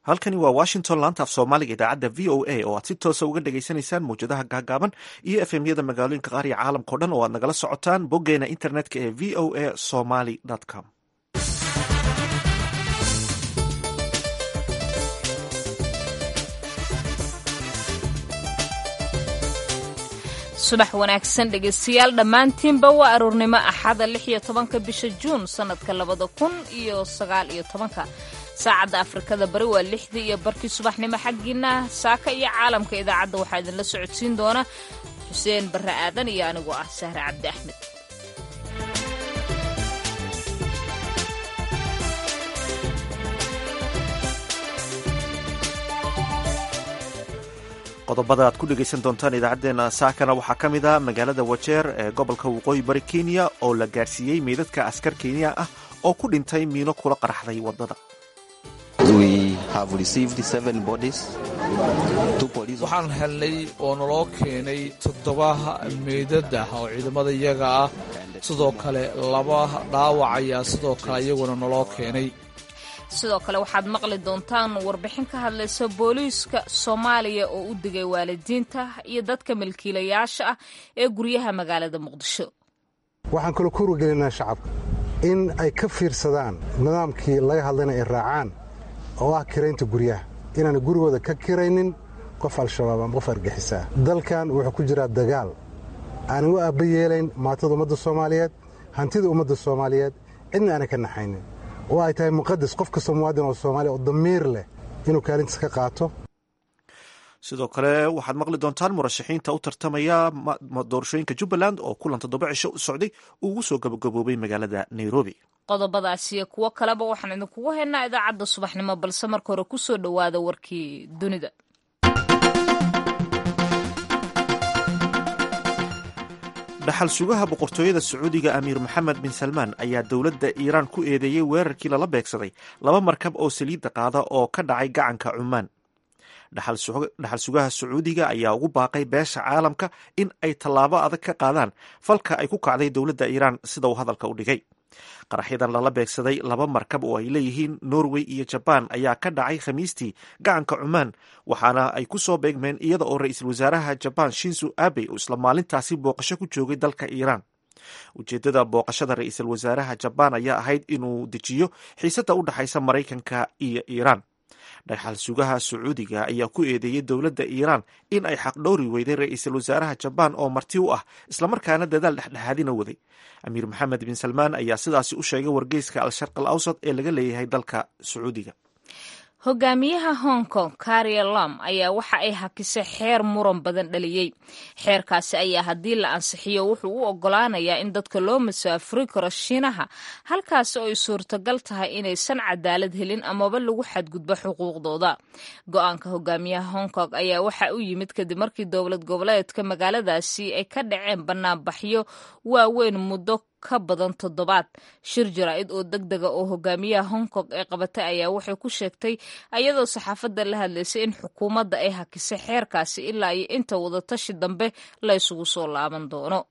halkani waa washington laanta af soomaaliga idaacadda v o a oo aad si toosa uga dhagaysanaysaan mawjadaha gaagaaban iyo efemyada magaalooyinka qaar iyo caalamkao dhan oo aad nagala socotaan boggeena internetka ee v o a somaly com subax wanaagsan dhegaystayaal dhammaantiinba waa aroornimo axada lix iyo tobanka bisha juun sannadka labada kun iyo sagaal iyo tobanka saacadda afrikada bari waa lixdii iyo barkii subaxnimo xaggiina saaka iyo caalamka idaacadda waxaa idinla socodsiin doona xuseen barre aadan iyo anigoo ah sahre cabdi axmed qodobada aad ku dhegaysan doontaan idaacaddeenna saakana waxaa ka mid a magaalada wajeer ee gobolka waqooyi bari kenya oo la gaarsiiyey meydadka askar kenya ah oo ku dhintay miino kula qaraxday waddada waxaan helnay oo naloo keenay toddoba meydad ah oo ciidamada iyaga ah sidoo kale laba dhaawac ayaa sidoo kale iyaguna naloo keenay sidoo kale waxaad maqli doontaan warbixin ka hadlaysa booliiska soomaaliya oo u digay waalidiinta iyo dadka milkiilayaasha ah ee guryaha magaalada muqdisho waxaan kaloo ku wargelinaa shacabka in ay ka fiirsadaan nidaamkii laga hadlayna ay raacaan oo ah kiraynta guryaha inaana gurigooda ka kiraynin qof al-shabaab ama qof argixisaa dalkan wuxuu ku jiraa dagaal aanan u aabba yeelayn maatada ummadda soomaaliyeed hantida ummadda soomaaliyeed cidna aanan ka naxaynin oo ay tahay muqadas qof kastoo muwaadin oo soomaaliya oo damiir leh inuu kaalintiis ka qaato sidoo kale waxaad maqli doontaan murashaxiinta u tartamaya doorashooyinka jubbaland oo kulan toddoba cisho u socday uu ugu soo gabagaboobay magaalada nairobi qodobadaas iyo kuwo kaleba waxaan idinkugu haynaa idaacadda subaxnimo balse marka hore ku soo dhowaada warkii dunida dhaxal sugaha boqortooyada sacuudiga amiir maxamed bin salmaan ayaa dowladda iiraan ku eedeeyey weerarkii lala beegsaday laba markab oo saliidda qaada oo ka dhacay gacanka cumaan dhaxal sugaha sacuudiga ayaa ugu baaqay beesha caalamka in ay tallaabo adag ka qaadaan falka ay ku kacday dowladda iiraan sida uu hadalka u dhigay qaraxyadan lala beegsaday laba markab oo ay leeyihiin norway iyo jabaan ayaa ka dhacay khamiistii gacanka cumaan waxaana ay ku soo beegmeen iyada oo ra-iisul wasaaraha jabaan shinzo abe uu isla maalintaasi booqasho ku joogay dalka iiraan ujeeddada booqashada ra-iisul wasaaraha jabaan ayaa ahayd inuu dejiyo xiisadda u dhexaysa maraykanka iyo iiraan dhaxal sugaha sacuudiga ayaa ku eedeeyey dowladda iiraan in ay xaqdhowri weyday ra-iisul wasaaraha jabaan oo marti u ah islamarkaana dadaal dhexdhexaadina waday amiir maxamed bin salmaan ayaa sidaasi u sheegay wargeyska al-sharq al awsad ee laga leeyahay dalka sacuudiga hogaamiyaha hong kong karia lam ayaa waxa ay hakisay xeer muran badan dhaliyey xeerkaasi ayaa haddii la ansixiyo wuxuu u ogolaanayaa in dadka loo masaafuri karo shiinaha halkaasi oo ay suurtagal tahay inaysan cadaalad helin amaba lagu xadgudbo xuquuqdooda go-aanka hogaamiyaha hong kong ayaa waxa u yimid kadib markii dowlad goboleedka magaaladaasi ay ka dhaceen banaanbaxyo waaweyn muddo ka badan toddobaad shir jaraa'id oo deg dega oo hogaamiyaha hong kong ee qabatay ayaa waxay ku sheegtay ayadoo saxaafadda la hadlaysay in xukuumadda ay hakisay xeerkaasi ilaa iyo inta wadatashi dambe la ysugu soo laaban doono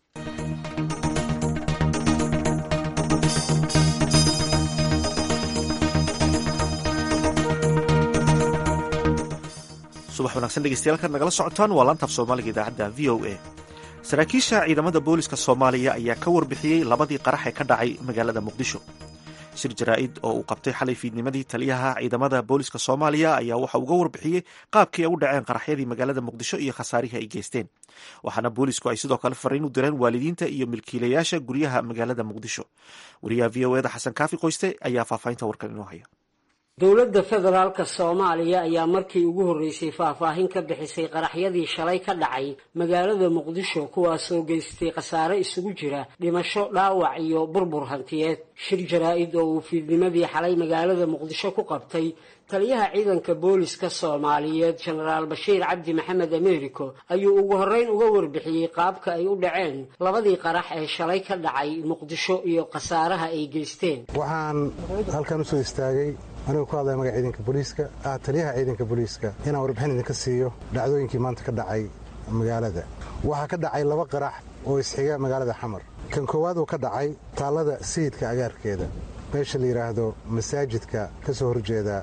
subax wanaagsan dhegeystayaal kaad nagala socotaan waa laantaaf soomaaliga idaacadda v o a saraakiisha ciidamada booliska soomaaliya ayaa ka warbixiyey labadii qarax ee ka dhacay magaalada muqdisho shir jaraa'id oo uu qabtay xalay fiidnimadii taliyaha ciidamada booliska soomaaliya ayaa waxa uga warbixiyey qaabkii ay u dhaceen qaraxyadii magaalada muqdisho iyo khasaarihii ay geysteen waxaana boolisku ay sidoo kale fariin u direen waalidiinta iyo milkiilayaasha guryaha magaalada muqdisho wariyaha v o eda xasan kaafi qoyste ayaa faahfaahinta warkan inoo haya dowladda federaalka soomaaliya ayaa markii ugu horreysay faahfaahin ka bixisay qaraxyadii shalay ka dhacay magaalada muqdisho kuwaasoo geystay khasaare isugu jira dhimasho dhaawac iyo burbur hantiyeed shir jaraa-id oo uu fiidnimadii xalay magaalada muqdisho ku qabtay taliyaha ciidanka booliska soomaaliyeed jenaraal bashiir cabdi maxamed americo ayuu ugu horreyn uga warbixiyey qaabka ay u dhaceen labadii qarax ee shalay ka dhacay muqdisho iyo khasaaraha ay geysteen waxaan halkan usoo istaagay anigoo ku hadlaya magaca ciidanka booliiska ah taliyaha ciidanka booliiska inaan warbixin idinka siiyo dhacdooyinkii maanta ka dhacay magaalada waxaa ka dhacay laba qarax oo isxiga magaalada xamar kan koowaad uu ka dhacay taallada sayidka agaarkeeda meesha la yidhaahdo masaajidka ka soo horjeeda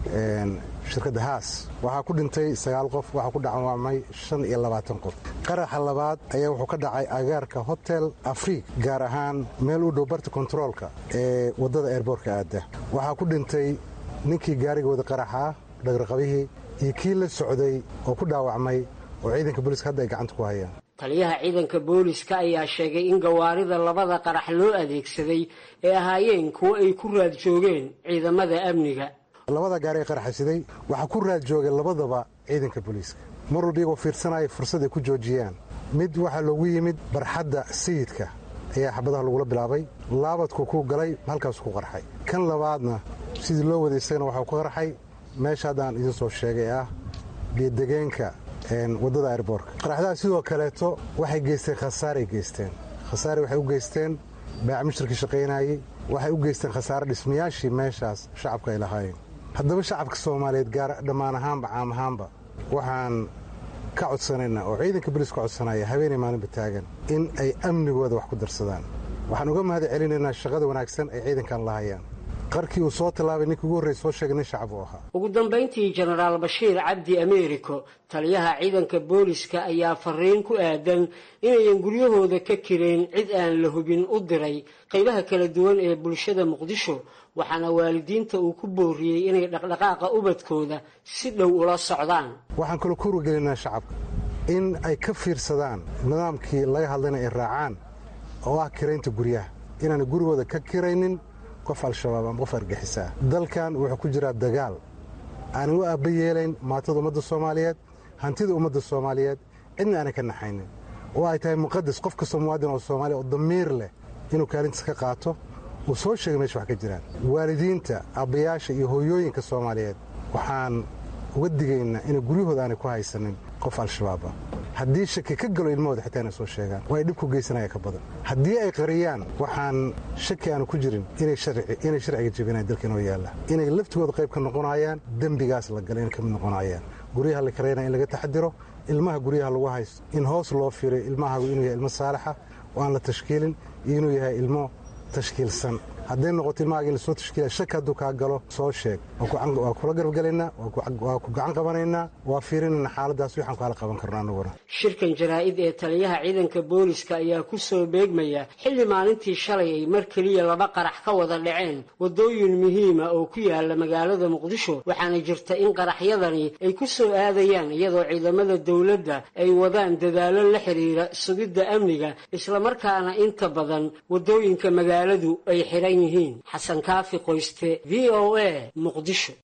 shirkadda haas waxaa ku dhintay sagaal qof waxaa ku dhaawacmay shan iyo labaatan qof qaraxa labaad ayaa wuxuu ka dhacay agaarka hotel afriik gaar ahaan meel u dhow barta kontaroolka ee waddada eerboorka aadda waxaa ku dhintay ninkii gaariga wada qaraxa dhagraqabihii iyo kii la socday oo ku dhaawacmay oo ciidanka booliiska hadda ay gacanta ku hayaan taliyaha ciidanka booliska ayaa sheegay in gawaarida labada qarax loo adeegsaday ay ahaayeen kuwo ay ku raad joogeen ciidamada amniga labada gaari ee qaraxaysiday waxaa ku raad joogay labadaba ciidanka booliiska mar walba iyagoo fiirsanaya fursad ay ku joojiyaan mid waxaa loogu yimid barxadda sayidka ayaa xabadaha lagula bilaabay laabadku ku galay halkaasu ku qarxay kan labaadna sidii loo waday isagana waxaa ku qarxay meesha haddaan idiin soo sheegay ah geedegeenka waddada airboorka qaraxdaha sidoo kaleeto waxay geysteen khasaaray geysteen khasaare waxay u geysteen baacmishirkii shaqaynayey waxay u geysteen khasaare dhismayaashii meeshaas shacabka ay lahaayeen haddaba shacabka soomaaliyeed gaar dhammaan ahaanba caam ahaanba waxaan ka codsanaynaa oo ciidanka boliis ka codsanaya habeenay maalinba taagan in ay amnigooda wax ku darsadaan waxaan uga mahad celinaynaa shaqada wanaagsan ay ciidankan lahayaan qarkii uu soo tallaabay ninkii ugu horreysa soo sheegay nin shacab uu ahaa ugu dambayntii jenaraal bashiir cabdi ameeriko taliyaha ciidanka booliska ayaa fariin ku aadan inayan guryahooda ka kireen cid aan la hubin u diray qaybaha kala duwan ee bulshada muqdisho waxaana waalidiinta uu ku booriyey inay dhaqdhaqaaqa ubadkooda si dhow ula socdaan waxaan kaloo ku wargelinaa shacabka in ay ka fiirsadaan nidaamkii laga hadlayna ay raacaan oo ah kiraynta guryaha inaanay gurigooda ka kiraynin qof al-shabaab ama qof argaxisaa dalkan wuxuu ku jiraa dagaal aanan u aabba yeelayn maatada ummadda soomaaliyeed hantida ummadda soomaaliyeed cidna aanan ka naxaynin oo ay tahay muqadas qof kastoo muwaadin oo soomaaliya oo damiir leh inuu kaalintiis ka qaato uu soo sheegay meesha wax ka jiraan waalidiinta abbayaasha iyo hooyooyinka soomaaliyeed waxaan uga digaynaa inay guryahooda aanay ku haysanin qof al-shabaab ah haddii shaki ka galo ilmahooda xitaa inay soo sheegaan oo ay dhib ku geysanaya ka badan haddii ay qariyaan waxaan shaki aanu ku jirin inay sharciga jebinayaan dalka inoo yaalla inay laftigooda qayb ka noqonayaan dembigaas la gala inay ka mid noqonayaan guryaha la karaynaya in laga taxadiro ilmaha guryaha lagu haysto in hoos loo fiiriyo ilmahagu inuu yahay ilmo saalaxa oo aan la tashkiilin iyo inuu yahay ilmo tashkiilsan hadday noqoto ilmahaaga in lasoo tashkiilaya shaki hadduu kaa galo soo sheeg waa kula garabgelaynaa waa ku gacan qabanaynaa waa fiirinayna xaaladaas waxaan kaala qaban karno annaguna shirkan jaraa'id ee taliyaha ciidanka booliska ayaa ku soo beegmaya xilli maalintii shalay ay mar keliya laba qarax ka wada dhaceen waddooyin muhiima oo ku yaala magaalada muqdisho waxaana jirta in qaraxyadani ay ku soo aadayaan iyadoo ciidamada dowladda ay wadaan dadaallo la xiriira sugidda amniga islamarkaana inta badan waddooyinka magaaladu ay xiran yihiin xasan kaafi qoyste v o a muqdisho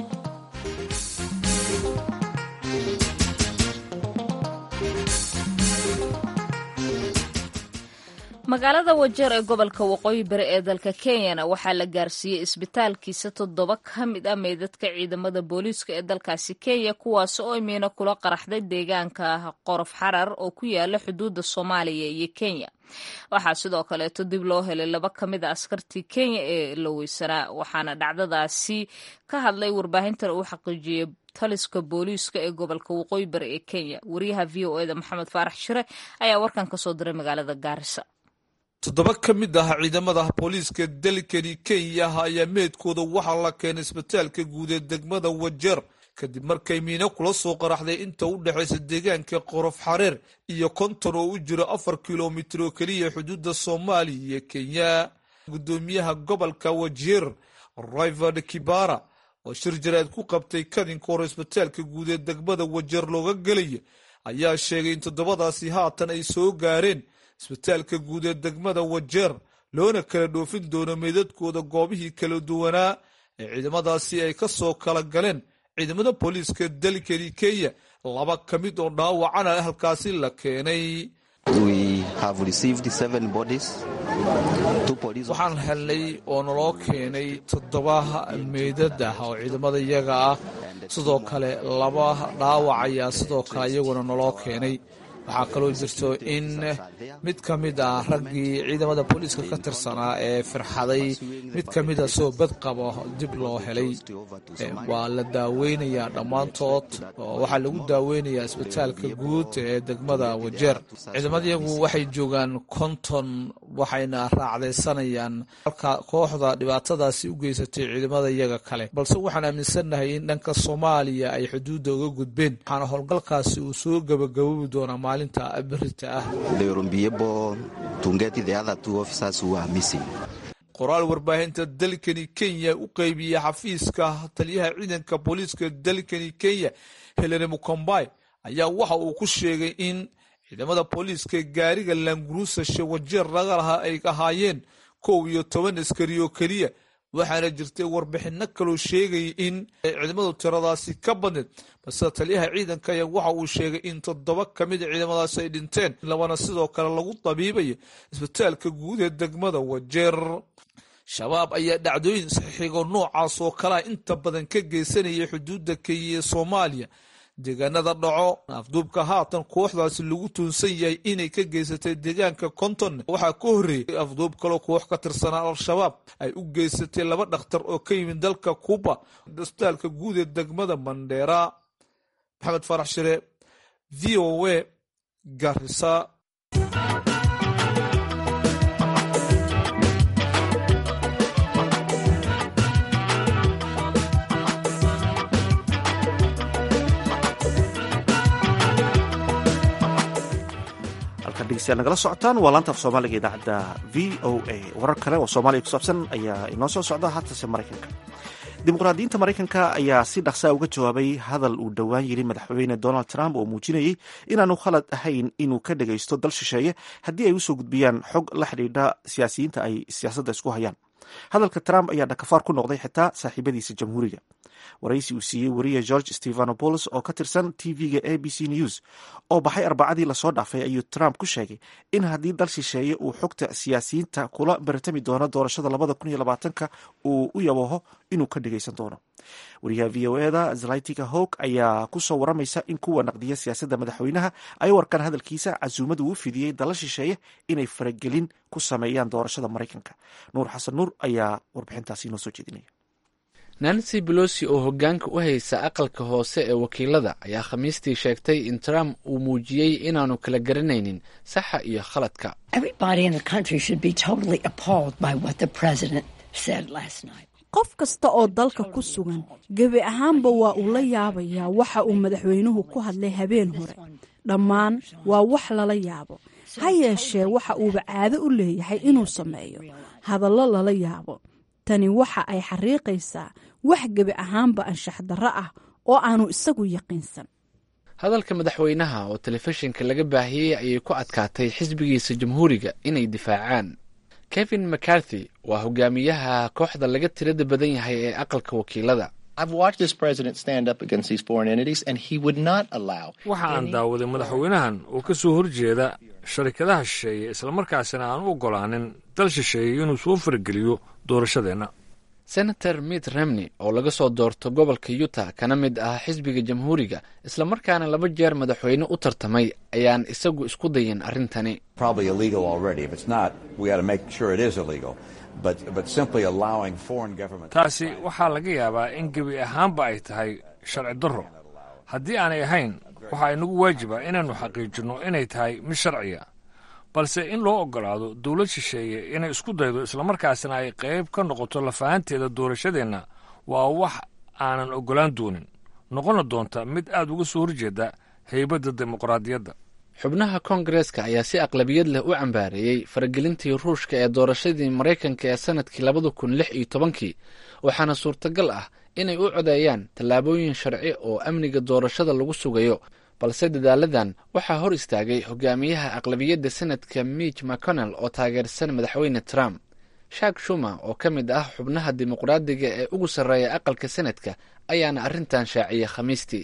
magaalada wajeer ee gobolka waqooyi bari ee dalka kenyana waxaa la gaarsiiyey isbitaalkiisa toddoba ka mid ah meydadka ciidamada booliiska ee dalkaasi kenya kuwaas oo imiina kula qaraxday deegaanka qorof xarar oo ku yaala xuduudda soomaaliya iyo kenya waxaa sidoo kaleeto dib loo helay laba ka mid a askartii kenya ee la weysanaa waxaana dhacdadaasi ka hadlay warbaahintan uu xaqiijiyey taliska booliiska ee gobolka waqooyi bari ee kenya wariyaha v o eda maxamed faarax shire ayaa warkan kasoo diray magaalada gaarisa toddoba ka mid ah ciidamada booliiska dalkani kenya ayaa meedkooda waxaa la keenay isbitaalka guud ee degmada wajeer kadib markay miino kula soo qaraxday inta u dhexaysa deegaanka qorof xareer iyo konton oo u jiro afar kilomitir oo keliya xuduudda soomaaliya iyo kenya guddoomiyaha gobolka wajeer rivard kibara oo shir jaraad ku qabtay kadinka hore isbitaalka guud ee degmada wajeer looga gelaya ayaa sheegay in toddobadaasi haatan ay soo gaareen isbitaalka guud ee degmada wajeer loona kala dhoofin doono meydadkooda goobihii kala duwanaa ee ciidamadaasi ay ka soo kala galeen ciidamada booliiska dalkani kenya laba ka mid oo dhaawacana halkaasi la keenay waxaan helnay oo naloo keenay toddoba meydad ah oo ciidamada iyaga ah sidoo kale laba dhaawac ayaa sidoo kale iyaguna naloo keenay waxaa kaloo jirto in mid ka mid ah raggii ciidamada booliiska ka tirsanaa ee firxaday mid ka mida soo bad qabo dib loo helay waa la daaweynayaa dhammaantood oo waxaa lagu daaweynayaa isbitaalka guud ee degmada wajeer ciidamadayagu waxay joogaan konton waxayna raacdaysanayaan halka kooxda dhibaatadaasi u geysatay ciidamada iyaga kale balse waxaan aaminsannahay in dhanka soomaaliya ay xuduudda uga gudbeen waxaana howlgalkaasi uu soo gabagaboobi doonaa maalinta berita ah qoraal warbaahinta dalkani kenya u qeybiyey xafiiska taliyaha ciidanka booliiska dalkani kenya helene mukombay ayaa waxa uu ku sheegay in ciidamada booliiska gaariga laanguruusashe wajeer laga lahaa ay ahaayeen kow iyo toban askari oo keliya waxaana jirtay warbixino kaloo sheegaya in ciidamadu tiradaasi ka badneed balse taliyaha ciidanka ayaa waxa uu sheegay in toddoba ka mida ciidamadaasi ay dhinteen labana sidoo kale lagu dabiibayo isbitaalka guud ee degmada wajeer shabaab ayaa dhacdooyin saxiigo noocaas oo kalea inta badan ka geysanaya xuduudda kenya ee soomaaliya deegaanada dhaco afduubka haatan kooxdaasi lagu tuunsan yahay inay ka geysatay deegaanka konton waxaa ka horreeyay afduub kaloo koox ka tirsanaa al-shabaab ay u geysatay laba dhakhtar oo ka yimid dalka kuuba isbitaalka guud ee degmada mandheera maxamed farax shire v o a garisa nagala socotaan waa laanta af soomaaliga idaacadda v o a warar kale oo soomaaliya ku saabsan ayaa inoo soo socda haatase maraykanka dimuqraadiyiinta maraykanka ayaa si dhaqsaa uga jawaabay hadal uu dhowaan yiri madaxweyne donald trump oo muujinayay inaanu khalad ahayn inuu ka dhagaysto dal shisheeye haddii ay usoo gudbiyaan xog la xidhiidha siyaasiyiinta ay siyaasadda isku hayaan hadalka trump ayaa dhakafaar ku noqday xitaa saaxiibadiisa jamhuuriga waraysi uu siiyey wariye george stephanopoulos oo ka tirsan tv-ga a b c news oo baxay arbacadii lasoo dhaafay ayuu trump ku sheegay in haddii dal shisheeye uu xogta siyaasiyiinta kula baratami doono doorashada labada kun iyo labaatanka uu u yabaho inuu ka dhagaysan doono wariyaha v o eda zlaytika hog ayaa kusoo waramaysa in kuwa naqdiya siyaasadda madaxweynaha ay warkaan hadalkiisa casuumad uu u fidiyey dala shisheeye inay faragelin ku sameeyaan doorashada maraykanka nuur xasan nuur ayaa warbixintaasi inoo soo jeedinaya nancy belosi oo hoggaanka u haysa aqalka hoose ee wakiilada ayaa khamiistii sheegtay in trump uu muujiyey inaanu kala garanaynin saxa iyo khaladka qof kasta oo dalka ku sugan gebi ahaanba waa uu la yaabayaa waxa uu madaxweynuhu ku hadlay habeen hore dhammaan waa wax lala yaabo ha yeeshee waxa uuba caado u leeyahay inuu sameeyo hadallo lala yaabo tani waxa ay xariiqaysaa wax gebi ahaanba anshax darro ah oo aanu isagu yaqiinsan hadalka madaxweynaha oo telefishinka laga baahiyey ayay ku adkaatay xisbigiisa jamhuuriga inay difaacaan kevin mccarthy waa hogaamiyaha kooxda laga tirada badan yahay ee aqalka wakiilada waxa aan daawaday madaxweynahan oo ka soo horjeeda sharikadaha shisheeye islamarkaasina aan u oggolaanin dal shisheeye inuu soo fargeliyo doorashadeenna senator mitt remney oo laga soo doorto gobolka utah kana mid ah xisbiga jamhuuriga islamarkaana laba jeer madaxweyne u tartamay ayaan isagu isku dayin arrintani taasi waxaa laga yaabaa in gebi ahaanba ay tahay sharci darro haddii aanay ahayn waxaa inagu waajiba inaannu xaqiijinno inay tahay mid sharciya balse in loo oggolaado dowlad shisheeye inay isku daydo islamarkaasna ay qayb ka noqoto lafahanteeda doorashadeenna waa wax aanan oggolaan doonin noqonna doonta mid aad uga soo horjeeda haybadda dimuqraadiyadda xubnaha koongareeska ayaa si aqlabiyad leh u cambaareeyey faragelintii ruushka ee doorashadii maraykanka ee sannadkii labada kun lix iyo tobankii waxaana suurtagal ah inay u codeeyaan tallaabooyin sharci oo amniga doorashada lagu sugayo balse dadaaladan waxaa hor istaagay hogaamiyaha aqlabiyadda senadka mitch mcconnell oo taageersan madaxweyne trump shak shuma oo ka mid ah xubnaha dimuqraadiga ee ugu sarreeya aqalka senadka ayaana arrintan shaaciyey khamiistii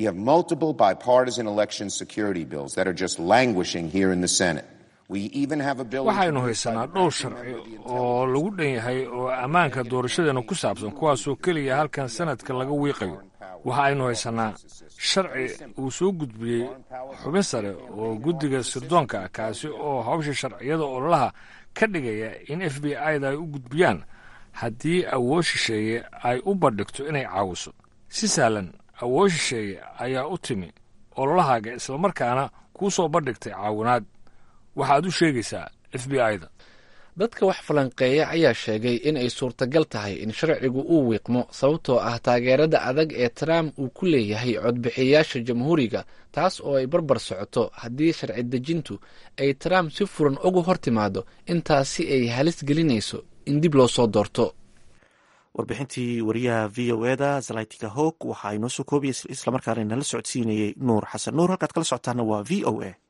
waxaynu haysanaa dhowr sharci oo lagu dhan yahay oo ammaanka doorashadeena ku saabsan kuwaasoo keliya halkan sanadka laga wiiqayo waxa aynu haysanaa sharci uu soo gudbiyey xubin sare oo guddiga sirdoonka ah kaasi oo hawsha sharciyada ololaha ka dhigaya in f b i-da ay u gudbiyaan haddii awood shisheeye ay u bandhigto inay caawiso si sahlan awood shisheeye ayaa u timi ololahaaga islamarkaana kuu soo bandhigtay caawinaad waxaad u sheegaysaa f b i-da dadka wax falanqeeya ayaa sheegay in ay suurtagal tahay in sharcigu uu wiiqmo sababtoo ah taageerada adag ee trump uu ku leeyahay codbixiyayaasha jamhuuriga taas oo ay barbar socoto haddii sharci dejintu ay trump si furan uga hor timaado intaasi ay halis gelinayso in dib loo soo doorto warbixintii wariyaha v o eda zalaytika hog waxa ay noo soo koobaya islamarkaana inala socodsiinayay nuur xasan nuur halkaad kala socotaana waa v o a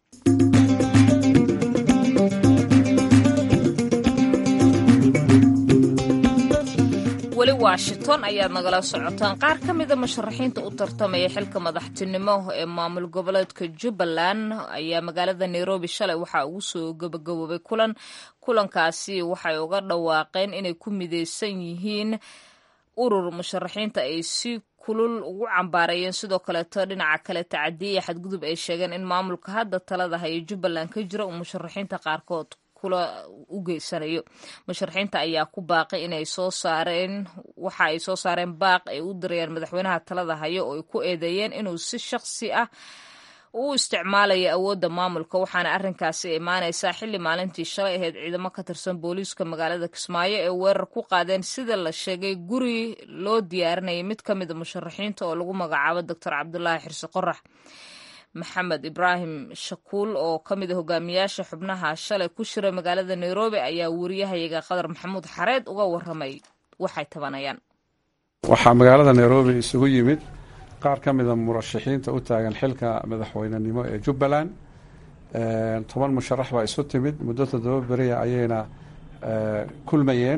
weli washington ayaad nagala socotaan qaar ka mida musharaxiinta u tartamaya xilka madaxtinimo ee maamul goboleedka jubbaland ayaa magaalada nairobi shalay waxaa ugu soo gabagaboobay kulan kulankaasi waxay uga dhawaaqeen inay ku mideysan yihiin urur musharaxiinta ay si kulul ugu cambaarayeen sidoo kaleeto dhinaca kale tacadiya xadgudub ay sheegeen in maamulka hadda talada haya jubbaland ka jira uu musharaxiinta qaarkood u geysanayo musharaxiinta ayaa ku baaqay inay soo saareen waxa ay soo saareen baaq ay u dirayaan madaxweynaha talada hayo oo ay ku eedeeyeen inuu si shakhsi ah u isticmaalayo awoodda maamulka waxaana arrinkaasi imaanaysaa xilli maalintii shalay ahayd ciidamo ka tirsan booliiska magaalada kismaayo ee weerar ku qaadeen sida la sheegay guri loo diyaarinayay mid ka mida musharaxiinta oo lagu magacaabo doctor cabdulaahi xirsi qorax maxamed ibraahim shakuul oo ka mid a hogaamiyaasha xubnaha shalay ku shira magaalada nairobi ayaa wariyahayaga qadar maxamuud xareed uga waramay waxay tabanayaan waxaa magaalada nairobi isugu yimid qaar ka mida murashaxiinta u taagan xilka madaxweynenimo ee jubbaland toban musharax baa isu timid muddo toddoba beriya ayayna kulmayeen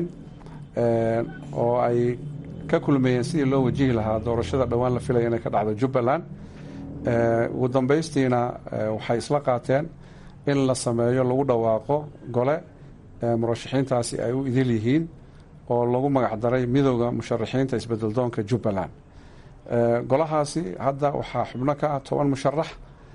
oo ay ka kulmayeen sidii loo wajihi lahaa doorashada dhowaan la filaya inay ka dhacdo jubbaland ugu dambaystiina waxay isla qaateen in la sameeyo lagu dhawaaqo gole murashaxiintaasi ay u idil yihiin oo lagu magacdaray midooda musharaxiinta isbedeldoonka jubbaland golahaasi hadda waxaa xubno ka ah toban musharax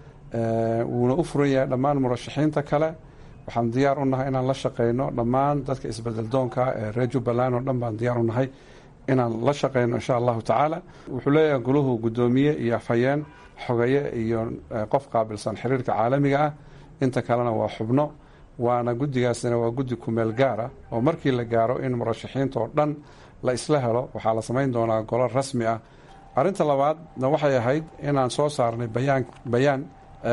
wuuna u furan yahay dhammaan murashaxiinta kale waxaan diyaar u nahay inaan la shaqeyno dhammaan dadka isbedeldoonka ee reer jubbaland oo dhan baan diyaar u nahay inaan la shaqeyno insha allahu tacaala wuxuu leeyahay goluhu guddoomiye iyo afhayeen xogaye iyo qof qaabilsan xiriirka caalamiga ah inta kalena waa xubno waana guddigaasina waa guddi kumeel gaar ah oo markii la gaaro in murashaxiinta oo dhan la isla helo waxaa la samayn doonaa golo rasmi ah arrinta labaadna waxay ahayd inaan soo saarnay bayaan bayaan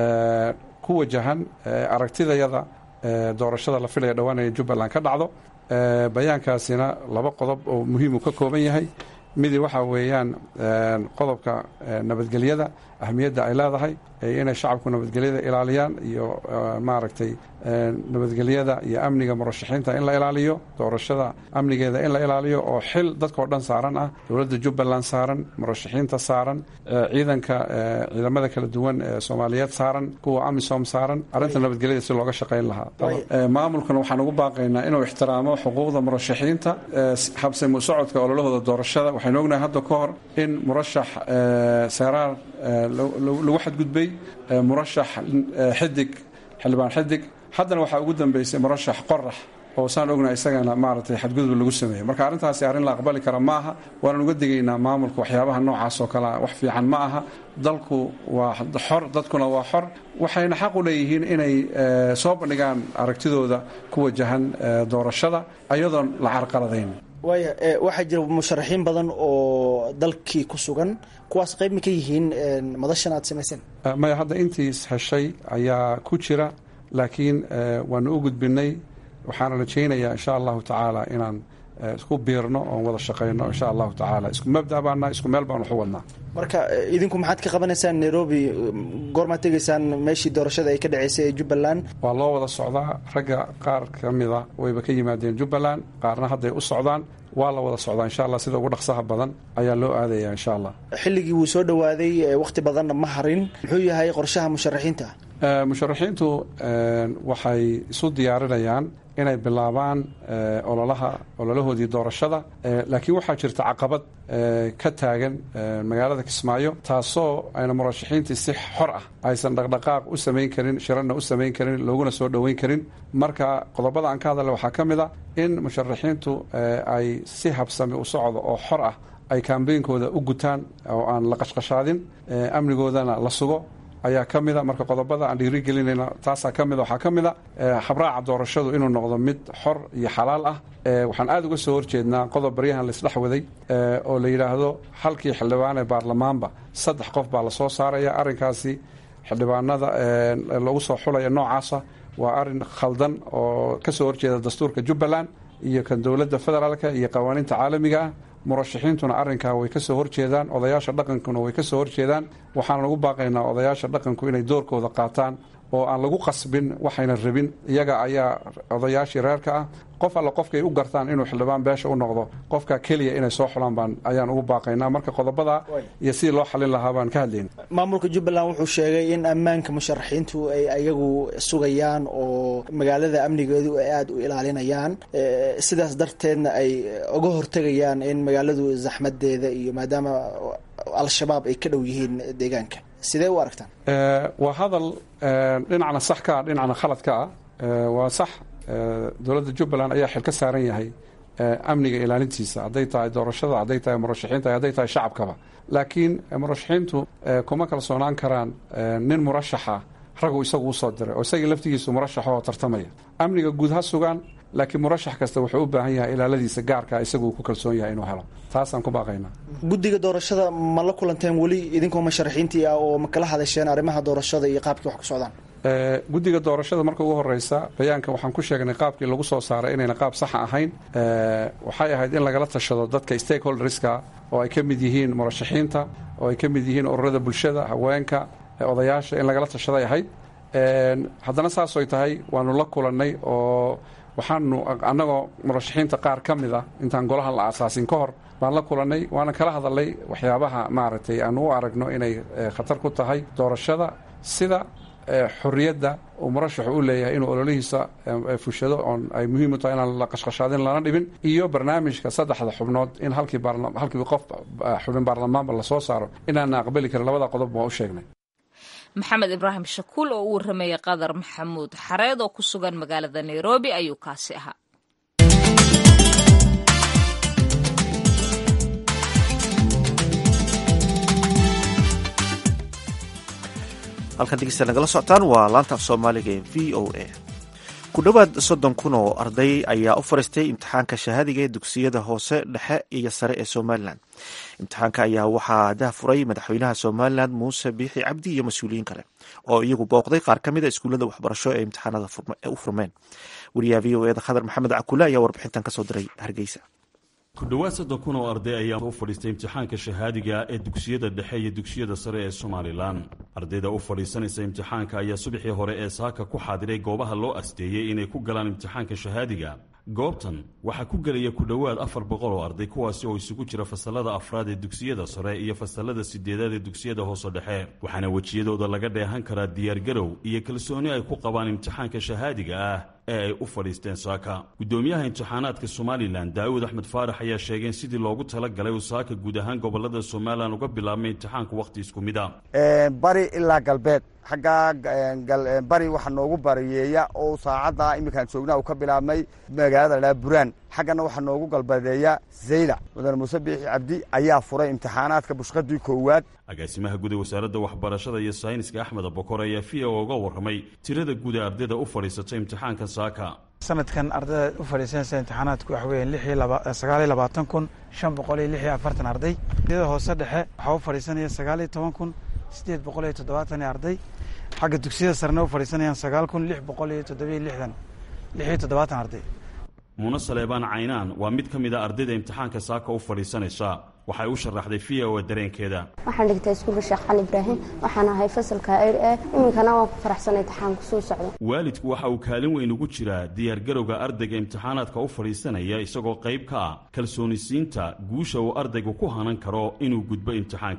ku wajahan aragtidayada doorashada la filaya dhowaan inay jubbaland ka dhacdo bayaankaasina laba qodob oo muhiimu ka kooban yahay midi waxaa weeyaan qodobka nabadgelyada ahmiyadda ay leedahay inay shacabku nabadgelyada ilaaliyaan iyo maaragtay nabadgelyada iyo amniga murashaxiinta in la ilaaliyo doorashada amnigeeda in la ilaaliyo oo xil dadkao dhan saaran ah dowladda jubbaland saaran murashaxiinta saaran ciidanka ciidamada kala duwan ee soomaaliyeed saaran kuwa amisom saaran arrinta nabadgelyada si looga shaqayn lahaa maamulkana waxaan ugu baaqaynaa inuu ixtiraamo xuquuqda murashaxiinta habsamo socodka ololahooda doorashada waxaynu ognahay hadda ka hor in murashax seeraar lagu xadgudbay murashax xidig xildhibaan xidig haddana waxaa ugu dambeysay murashax qorax oo saan ognahay isagana maaragtay xadgudub lagu sameeyey marka arrintaasi arrin la aqbali kara ma aha waanan uga digaynaa maamulka waxyaabaha noocaas oo kalea wax fiican ma aha dalku waa xor dadkuna waa xor waxayna xaq u leeyihiin inay soo bandhigaan aragtidooda ku wajahan doorashada ayadoon la carqaladayn waaya waxaa jira musharaxiin badan oo dalkii ku sugan kuwaas qayb ma ka yihiin madashan aad samayseen maya hadda intiis heshay ayaa ku jira laakiin waanu u gudbinay waxaana rajaynayaa insha allahu tacaala inaan isku biirno oon wada shaqayno insha allahu tacaala isku mabda baana isku meel baan waxu wadnaa marka idinku maxaad ka qabanaysaan nairobi goormaad tegaysaan meeshii doorashada ay ka dhaceysay ee jubbaland waa loo wada socdaa ragga qaar ka mida wayba ka yimaadeen jubbaland qaarna hadday u socdaan waa la wada socdaa insha allah sida ugu dhaqsaha badan ayaa loo aadaya insha allah xilligii wuu soo dhowaaday wakhti badanna ma harin muxuu yahay qorshaha musharaxiinta musharaxiintu waxay isu diyaarinayaan inay bilaabaan ololaha ololahoodii doorashada laakiin waxaa jirta caqabad ka taagan magaalada kismaayo taasoo ayna murashaxiintii si xor ah aysan dhaqdhaqaaq u samayn karin shirana u samayn karin looguna soo dhoweyn karin marka qodobada aan ka hadalna waxaa ka mid a in musharaxiintu ay si habsami u socdo oo xor ah ay kambeynkooda u gutaan oo aan la qashqashaadin amnigoodana la sugo ayaa ka mida marka qodobada aan dhiiri gelinayna taasaa ka mida waxaa ka mid a habraaca doorashadu inuu noqdo mid xor iyo xalaal ah waxaan aada uga soo horjeednaa qodob baryahan laisdhex waday oo la yidhaahdo halkii xildhibaan ee baarlamaanba saddex qof baa lasoo saaraya arrinkaasi xildhibaanada lagu soo xulaya noocaasa waa arin khaldan oo ka soo horjeeda dastuurka jubbaland iyo kan dowladda federaalka iyo qawaaniinta caalamiga ah murashaxiintuna arrinkaa way ka soo horjeedaan odayaasha dhaqankuna way ka soo horjeedaan waxaan lagu baaqaynaa odayaasha dhaqanku inay doorkooda qaataan oo aan lagu qasbin waxayna rabin iyaga ayaa odayaashii reerka ah qof alle qofkay u gartaan inuu xildhibaan beesha u noqdo qofka keliya inay soo xulaan baan ayaan ugu baaqaynaa marka qodobada iyo sidii loo xalin lahaa baan ka hadlayna maamulka jubbaland wuxuu sheegay in ammaanka musharaxiintu ay ayagu sugayaan oo magaalada amnigeedu ay aada u ilaalinayaan sidaas darteedna ay uga hortegayaan in magaaladu zaxmadeeda iyo maadaama al-shabaab ay ka dhow yihiin deegaanka sidee u aragtaan waa hadal dhinacna sax ka ah dhinacna khalad ka ah waa sax dowladda jubbaland ayaa xil ka saaran yahay amniga ilaalintiisa hadday tahay doorashada hadday tahay murashaxiinta hadday tahay shacabkaba laakiin murashaxiintu kuma kalsoonaan karaan nin murashaxa ragu isagu usoo diray oo isagii laftigiisu murashaxa oo tartamaya amniga guud ha sugaan laakiin murashax kasta wuxuu u baahan yahay ilaaladiisa gaarka isaguu ku kalsoon yahay inuu helo taasaan ku baaqaynaa guddiga doorashada ma la kulanteen weli idinkoo musharaxiintii ah oo ma kala hadasheen arrimaha doorashada iyo qaabkii wax ku socdaan guddiga doorashada marka ugu horeysa bayaanka waxaan ku sheegnay qaabkii lagu soo saaray inayna qaab saxa ahayn waxay ahayd in lagala tashado dadka stakeholderska oo ay ka mid yihiin murashaxiinta oo ay ka mid yihiin ururada bulshada haweenka odayaasha in lagala tashaday ahayd haddana saasoy tahay waanu la kulannay oo waxaanu annagoo murashaxiinta qaar ka mid ah intaan golahan la aasaasin ka hor baan la kulannay waana kala hadalnay waxyaabaha maaragtay aanu u aragno inay khatar ku tahay doorashada sida xorriyadda uu murashaxu u leeyahay inuu ololihiisa fushado oon ay muhiim u tahay inaan la qashqashaadin lana dhibin iyo barnaamijka saddexda xubnood in halkii halkii qof xubin baarlamaanba lasoo saaro inaana aqbali karin labada qodob waa u sheegnay maxamed ibraahim shakuul oo u warramayay qadar maxamuud xareed oo ku sugan magaalada nairobi ayuu kaasi ahaa halkan dhegeysta nagala socotaan waa laanta af soomaaliga ee v o a ku dhowaad soddon kun oo arday ayaa u fariistay imtixaanka shahaadiga ee dugsiyada hoose dhexe iyo sare ee somalilan imtixaanka ayaa waxaa dahfuray madaxweynaha somalilan muuse biixi cabdi iyo mas-uuliyiin kale oo iyagu booqday qaar ka mid a iskuullada waxbarasho ee imtixaanada u furmeen wariyaha v o eda khadar maxamed cakule ayaa warbixintan kasoo diray hargeysa ku dhowaad soddon kun oo arday ayaa u fadhiistay imtixaanka shahaadiga ee dugsiyada dhexe iyo dugsiyada sare ee somalilan ardayda u fadhiisanaysa imtixaanka ayaa subaxii hore ee saaka ku xaadiray goobaha loo asteeyey inay ku galaan imtixaanka shahaadiga goobtan waxaa ku gelaya ku dhowaad afar boqol oo arday kuwaasi oo isugu jira fasalada afraad ee dugsiyada sare iyo fasalada sideedaad ee dugsiyada hoose dhexe waxaana wejiyadooda laga dheehan karaa diyaargarow iyo kalsooni ay ku qabaan imtixaanka shahaadiga ah ee ay u fadhiisteen saaka guddoomiyaha imtixaanaadka somalilan daawud axmed faarax ayaa sheegay in sidii loogu tala galay uu saaka guud ahaan gobolada somalilan uga bilaabmay imtixaanku wakhti isku mid a bari ilaa galbeed xaggaa bari waxa noogu bariyeeya oo saacadda iminkaan joognaa uu ka bilaabmay magaalada dhaa buraan xaggana waxaa noogu galbadeeya zaylac mudane muuse biixi cabdi ayaa furay imtixaanaadka bushqadii koowaad agaasimaha guud ee wasaaradda waxbarashada iyo sayniska axmed abokor ayaa v o uga warramay tirada guud ee ardayda u fadhiisatay imtixaanka saaka sanadkan ardayda u fadhiisanaysa imtixaanaadku waxa weeyaan lix iyo sagaal iyo labaatan kun shan boqol iyo lix iyo afartan arday ardayda hoose dhexe waxaa u fadhiisanaya sagaal iyo toban kun siddeed boqol iyo toddobaatan iyo arday xagga dugsiyada sarena u fadhiisanayaan sagaal kun lix boqol iyo toddobiyo lixdan lix iyo toddobaatan arday muune saleebaan caynaan waa mid ka mid a ardayda imtixaanka saaka u fadhiisanaysa waxay u sharaxday v o dareenkeeda waxaan dhigtay iskuulka sheekh cali ibraahim waxaan ahay fasalka ir e iminkana waan ku faraxsanay imtixaanku suu socdo waalidku waxa uu kaalin weyn ugu jiraa diyaargarowga ardayga imtixaanaadka u fadhiisanaya isagoo qayb ka ah kalsoonisiinta guusha uu ardaygu ku hanan karo inuu gudbo imtixaankan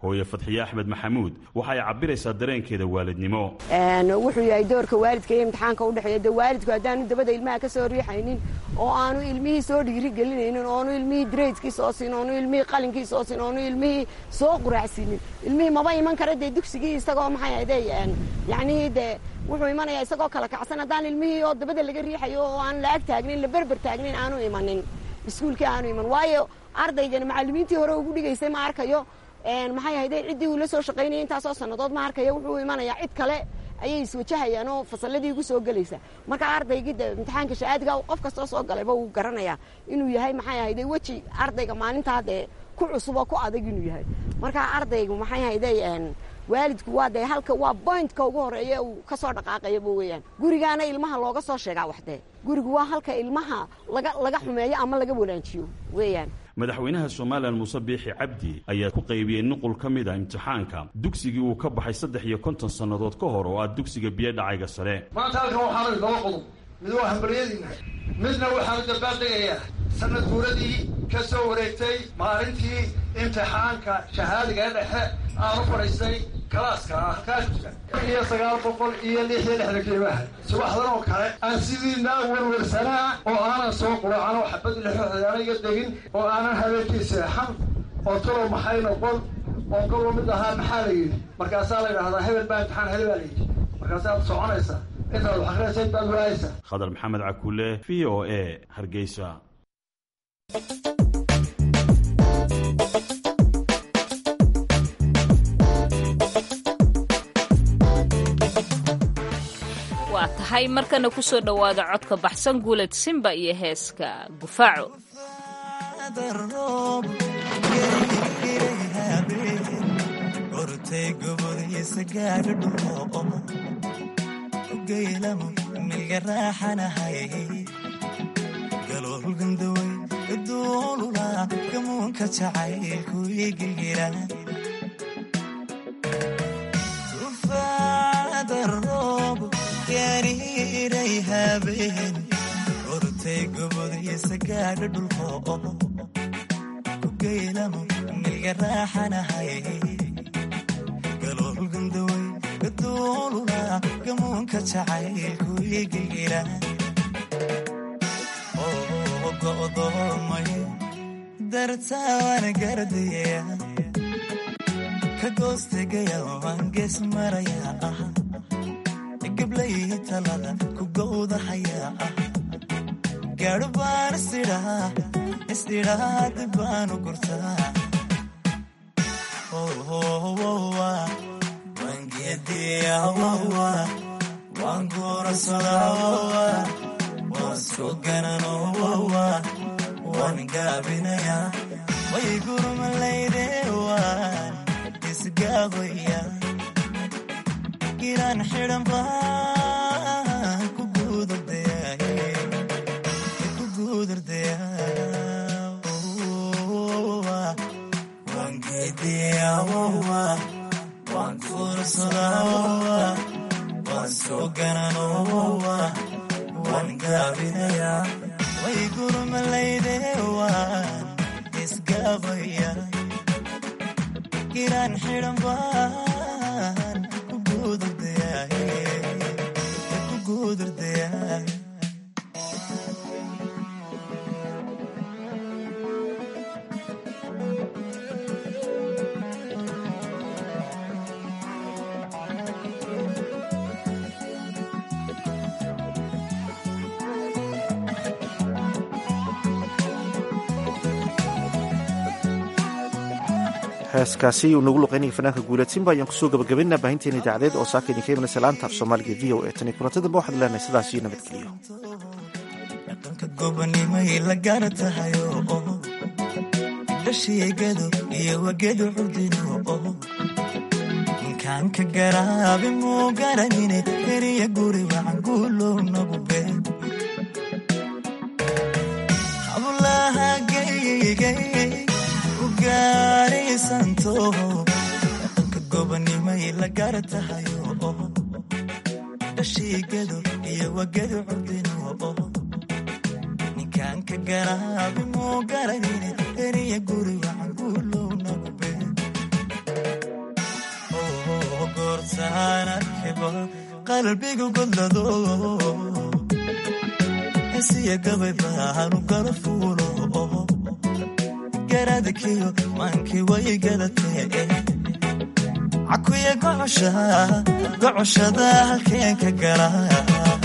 hooye fadxiye axmed maxamuud waxa ay cabiraysaa dareenkeeda waalidnimo wuxuu yahay doorka waalidka iyo imtixaanka udhexeeya de waalidku haddaanu dabada ilmaha ka soo riixaynin oo aanu ilmihii soo dhiiri gelinaynin oonu ilmihii draydkii soo siin oonu ilmihii qalinkii soo siin oonu ilmihii soo quraacsiinin ilmihii maba iman kara dee dugsigii isagoo maxay ahde yacnihii dee wuxuu imanayaa isagoo kala kacsan haddaan ilmihii oo dabada laga riixayo oo aan la ag taagnin la berber taagnin aanu imanin iskuulkii aanu iman waayo ardaygani macallimiintii hore ugu dhigaysay ma arkayo maxay ahayde ciddii uu la soo shaqaynayay intaasoo sannadood ma arkayo wuxuu imanayaa cid kale ayay iswajahayaan oo fasalladii ugu soo gelaysa marka ardaygii de imtixaanka shahaadiga qof kastoo soo galayba wuu garanayaa inuu yahay maxay ahayde weji ardayga maalintaa dee ku cusub oo ku adag inuu yahay marka ardaygu maxay ahayde waalidku waa dee halka waa bointka ugu horeeya uu ka soo dhaqaaqayaba weeyaan gurigaana ilmaha looga soo sheegaa waxdee gurigu waa halka ilmaha laga laga xumeeyo ama laga walaajiyo weeyaan madaxweynaha somalilan muuse biixi cabdi ayaa ku qaybiyey nuqul ka mid a imtixaanka dugsigii uu ka baxay saddex iyo konton sannadood ka hor oo ah dugsiga biyo dhacayga sare maanta halkan waxaanu laba qodob mid waa hambaryadiina midna waxaanu dabaaldegayaa sanad guuradii ka soo wareegtay maalintii imtixaanka shahaadiga ee dhexe aanu fadhiistay kalaaska ah halkaa jira iyo sagaal boqol iyo lix iyo lixdan kiibaha subaxdan oo kale aan sidiina werwersanaa oo aanan soo quracan oo xabad lixoxdaana iga degin oo aanan habeenkii seexan oo talow maxay noqon oo kaloo mid ahaa maxaa la yidhi markaasaa la yidhahdaa hebel baa imtixaan hele baa la yidhi markaasaad soconaysaa intaad wax akhrisayd baad waayaysaa khadar maxamed cakuule v o a hargeysa waa tahay markana ku soo dhowaada codka baxsan guuled simba iyo heeska gufaaco gamuunka jacaylku igilgira roob gariiray habeen ortay gobodiisa gaadha dhulko ku geylamo milga raaxanahay galoolgandaway gaduulula gamuunka jacaylku igilgira go'doomay dartaawana gardaya ka goostegaya waan gees marayaa ah gablayhi talada ku gowdahayaa ah gaadho baan isidhaa isidhaa dib baanu gurtaa waan geediyawawa waan guurasadaa waan soo gananowawa waan gaabinayaa way gurmalayde waan isgaabaya giraan xidhan baan ku guudardaya waan geediyawawa waan guurasadaa waan soo gananowawa waan gaabinayaa way gurmalayde waan isgaabaya giraan xidhan baan ku guudardaya heeskaasi uu nagu luqeynaya fanaanka guuleed simba ayaan kusoo gabagabaynaa baahinteena idaacadeed oo saaka idinka imanaysa laanta af soomaaliga v o e tan iyo kulanti dambe waxaad leenahay sidaas iyo nabadgeliyo dhaqanka gobanimay la gaar tahayo dhashiigadu iyo wagedu curdino ninkaan ka garaabi muu garanine heriya guri wacan guulow nagu been hablaha geygay ugaarisanto dhaqanka gobanimay la gaar tahayo dhashiigadu iyo wagedu curdino ninkaan ka garaabi muu garanine heriya guri wacan guulow nagu been intaan arkiba qalbigu godlado hesiya gabay baanu kala fuulo garadakiyo maankii way gadatee cakuya gocosha gocoshada halkeen ka gala